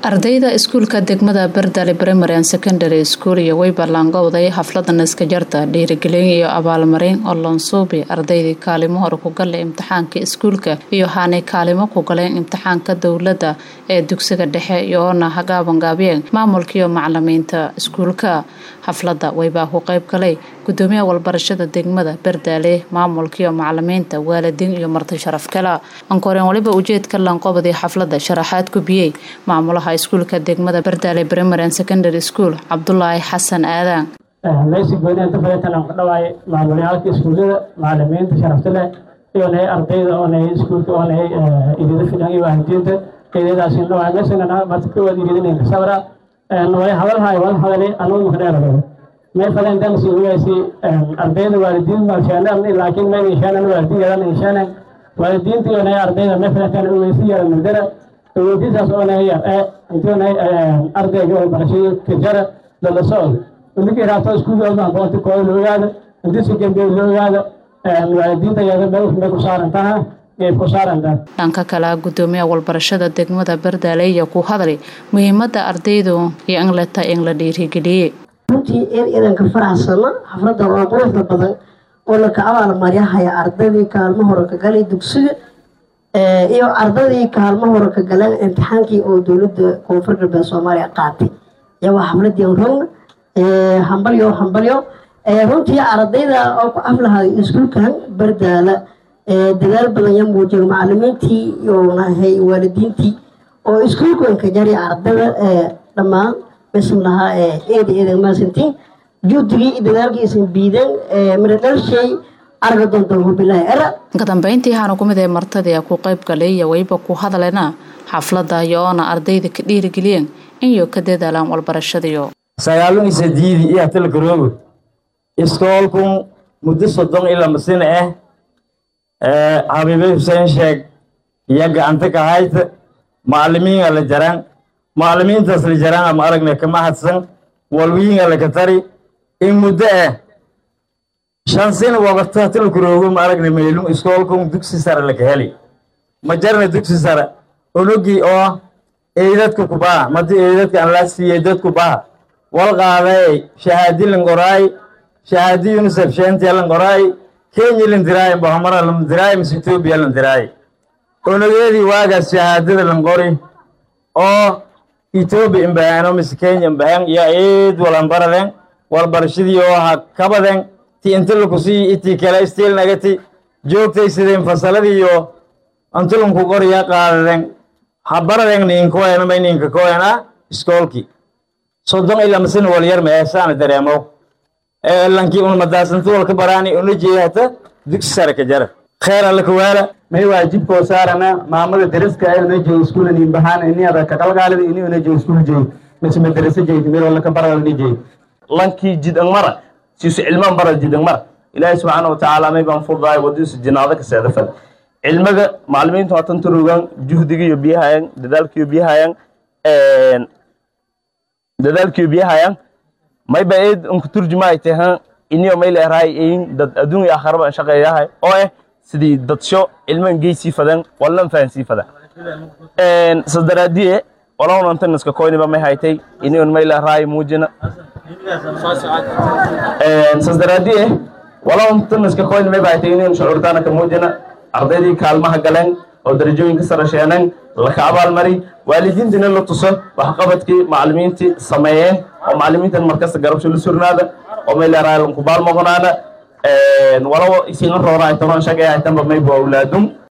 ardayda iskuulka degmada bardale primary and secondary school iyo weybarlaangowday xaflada naskajarta dhiirigelin iyo abaalmarin oo loonsuubi ardaydii kaalimo hore ku gala imtixaanka iskuulka iyo haanay kaalimo ku galeen imtixaanka dowladda ee dugsiga dhexe iyoona hagaabangaabiyeen maamulkaiyo macalimiinta iskuulka xaflada weybaa ku qayb galay gudoomiyaha walbarashada degmada bardaale maamulkaiyo macalimiinta waalidiin iyo marti sharaf kala ankoreen waliba ujeedka lanqobadii xaflada sharaxaad gubiyey maamulaha iskuulka degmada bardaale primary and secondary school cabdulaahi xasan aadaan laysi gooni inta fadhiitan aan ku dhawaay maamuliyaalka iskuullada macalimiinta sharafta leh iyo nahay ardayda oo nahay iskuulka oo nahay idida filan iyo waalidiinta idadaasi dhawaay meesana marka kowaad iridinayna sabra way hadalhaay wal hadalay anugu makdheerado meel fadhiin dan si waysi ardayda waalidiin ma shaanan laakiin ma shaanan waalidiin yadan shaanan waalidiinta iyo nahay ardayda meel fadhiin waysi yaran madara weydiisaas oo nahay ee intoonay ardayga oo barashada kajara dala socod markii raabto iskuulkooda aqoonta kooda la ogaada intisi gembe la ogaada waalidiinta iyada may ku saaran taha ay ku saaran taha dhanka kale gudoomiyaha walbarashada degmada bardaale iyo ku hadlay muhiimada ardaydu iyo inleta in la dhiirigeliyey runtii in idanka faraxsano xafladda waa quruxda badan oo laka abaalmaryahaya ardaydii kaalmo hore ka galay dugsiga iyo ardadii kaalmo hore ka galeen imtixaankii oo dowladda koonfur galbeed soomaaliya qaatay iyagoo xafladii rogna hambalyo hambalyo runtii ardayda oo ku aflahay iskuulkan bardaala dadaal badan ya muujiya macalimiintii iyo nahay waalidiintii oo iskuulkanka jari ardada dhammaan mesan lahaa eeda eedan maasantiin juudigii iyo dadaalkiisan biidan miradhalshay arga doontaan hubilaahi era ka dambeyntii waxaana kumid ee martadii ku qayb galay iyo wayba ku hadlena xaflada iyo oona ardayda ka dhiirigeliyeen inyo ka dadaalaan walbarashadiyo sagaalun isadiidi iyo hatalgaroogo iskoolkun muddo soddon ila masina ah xabiibe xuseen sheeg iyo gacanta ka hayta macalimiinga la jaraan macalimiintaas la jaraan ama aragna kama hadsan walwiinga laka tari in muddo ah shan sina waqti hatalgaroogo ma aragna meelun iskoolkun dugsi sare laka heli ma jarna dugsi sare onogii oo eedadka kubaha madi eedadka aan laa siiyey dadku baha wal qaaday shahaadi langoraay shahaadi unisef sheentiya langoraay kenya landiraay bahamara landiraay mise etoobiya landiraay onogeedii waagaas shahaadada langori oo etoobiya imbahaano mise kenya imbahan iyo eed walanbaraden walbarashadii oo ha kabaden ti inta lakusii itii kale istiilnagati joogtay sideen fasaladii iyo antulunku qoriya qaadaden habaraden ninkoena may ninka koena iskoolki soddon ilaa masin walyar meesaana dareemo lankii un madaasantu walka baraani una jeehata dugsi sare ka jara kheer alla kawaala may waajibkoo saarana maamada dariska ay una jeey iskuula nin bahaan ini ada ka qalgaalida ini una jeey iskuul jeey mise madarasa jeey meel wala ka barada ni jeey lankii jidang mara siisu cilmaan bara jidang mara ilaahay subxaana watacaala may baan fudaay wadiisu jinaado ka seedafad cilmiga macalimiintu hatan turugan juhdigiiyo biyahayan dadaalkiiyo biyahayan dadaalkiiyo biyahayan mayba eed unku turjumaay tahan iniyo may leerahay in dad adduun iyo aakhiraba an shaqeeyahay oo eh sidii dadsho cilman geysii fadan wallan fahansii fadan sadaraadiye walawnantan iska koyniba may haytay iniyon may leerahay muujina sadaraadiye walawntan iska koyni may haytay iniyon shucuurtaana ka muujina ardaydii kaalmaha galeen oo darajooyinka sare sheeneen laka abaalmari waalidiintina la tuso waxqabadkii macalimiintii sameeyeen oo macalimiintan markasta garabsho la surnaada oo may leerahay lankubaal moqonaana walawo isinga roora aytano shaqay aytanba mayba awlaadum